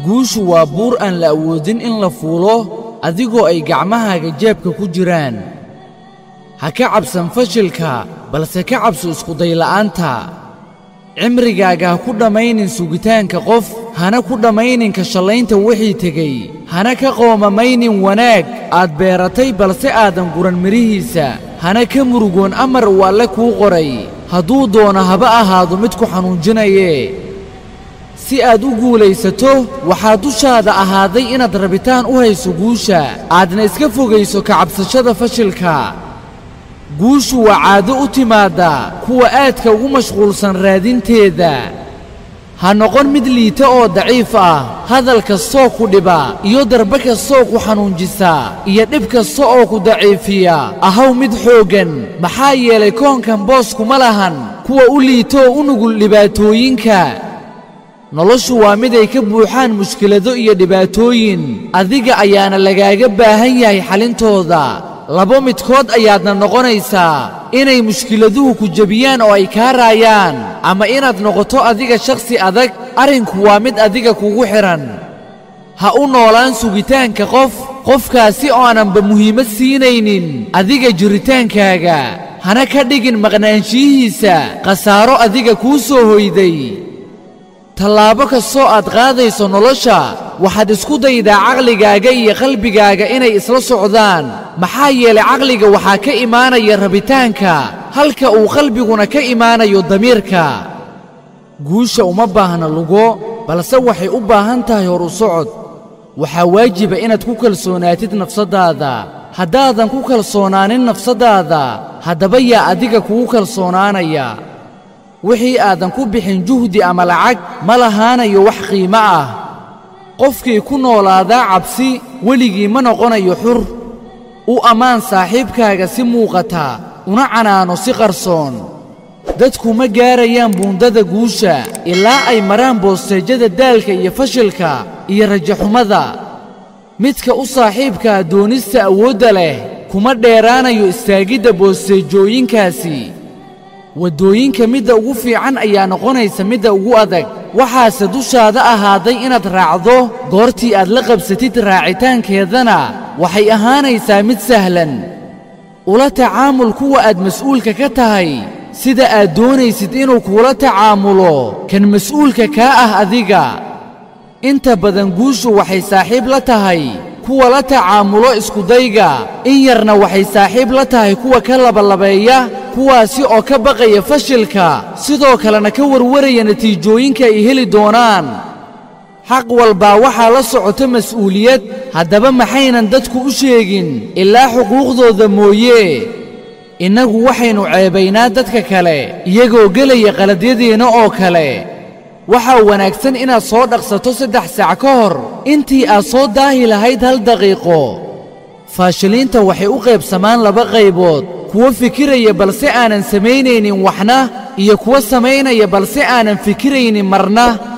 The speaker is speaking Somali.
guushu waa buur aan la awoodin in la fuulo adigoo ay gacmahaaga jeebka ku jiraan ha ka cabsan fashilka balse ka cabso iskudayla'aanta cimrigaaga ha ku dhammaynin sugitaanka qof hana ku dhammaynin ka shallaynta wixii tegey hana ka qoomamaynin wanaag aad beeratay balse aadan guran midhihiisa hana ka murugoon amar uu alle kuu qoray hadduu doono haba ahaado mid ku xanuunjinaye si aad u guulaysato waxaa dushaada ahaaday inaad rabitaan u hayso guusha aadna iska fogayso ka cabsashada fashilka guushu waa caado u timaadda kuwa aadka ugu mashquulsan raadinteeda ha noqon mid liita oo daciif ah hadal kastoo ku dhiba iyo darbe kastoo ku xanuunjisa iyo dhib kasta oo ku daciifiya ahaw mid xooggan maxaa yeelay koonkan booskuma lahan kuwa u liita oo u nugul dhibaatooyinka noloshu waa mid ay ka buuxaan mushkilado iyo dhibaatooyin adiga ayaana lagaaga baahan yahay xalintooda laba midkood ayaadna noqonaysaa inay mushkiladuhu ku jebiyaan oo ay kaa raayaan ama inaad noqoto adiga shakhsi adag arrinku waa mid adiga kugu xidhan ha u noolaan sugitaanka qof qofkaasi oo aananba muhiimad siinaynin adiga jiritaankaaga hana ka dhigin maqnaanshiyihiisa khasaaro adiga kuu soo hoyday tallaabo kastoo aad qaadayso nolosha waxaad isku daydaa caqligaaga iyo qalbigaaga inay isla socdaan maxaa yeelay caqliga waxaa ka imaanaya rabitaanka halka uu qalbiguna ka imaanayo damiirka guusha uma baahna lugo balse waxay u baahan tahay hor u socod waxaa waajiba inaad ku kalsoonaatid nafsaddaada haddaadan ku kalsoonaanin nafsaddaada haddaba yaa adiga kugu kalsoonaanaya wixii aadan ku bixin juhdi ama lacag ma lahaanayo wax qiimo ah qofkii ku noolaadaa cabsi weligii ma noqonayo xur u ammaan saaxiibkaaga si muuqata una canaano si qarsoon dadku ma gaarayaan buundada guusha ilaa ay maraan boosteejyada daalka iyo fashilka iyo rajaxumada midka u saaxiibkaa doonista awoodda leh kuma dheeraanayo istaagidda boosteejooyinkaasi waddooyinka midda ugu fiican ayaa noqonaysa midda ugu adag waxaase dushaada ahaaday inaad raacdo goortii aad la qabsatid raacitaankeedana waxay ahaanaysaa mid sahlan ula tacaamul kuwa aad mas'uulka ka tahay sida aad doonaysid inuu kuula tacaamulo kan mas'uulka kaa ah adiga inta badan guushu waxay saaxiib la tahay kuwa la tacaamulo iskudayga in yarna waxay saaxiib la tahay kuwa ka labalabeeya kuwaasi oo ka baqaya fashilka sidoo kalena ka warwaraya natiijooyinka ay heli doonaan xaq walbaa waxaa la socota mas'uuliyad haddaba maxaynan dadku u sheegin ilaa xuquuqdooda mooye innagu waxaynu ceebaynaa dadka kale iyagoo gelaya qaladyadeenna oo kale waxaa wanaagsan inaad soo dhaqsato saddex saac ka hor intii aad soo daahi lahayd hal daqiiqo faashiliinta waxay u qaybsamaan laba qaybood kuwo fikiraya balse aanan samaynaynin waxna iyo kuwo samaynaya balse aanan fikiraynin marna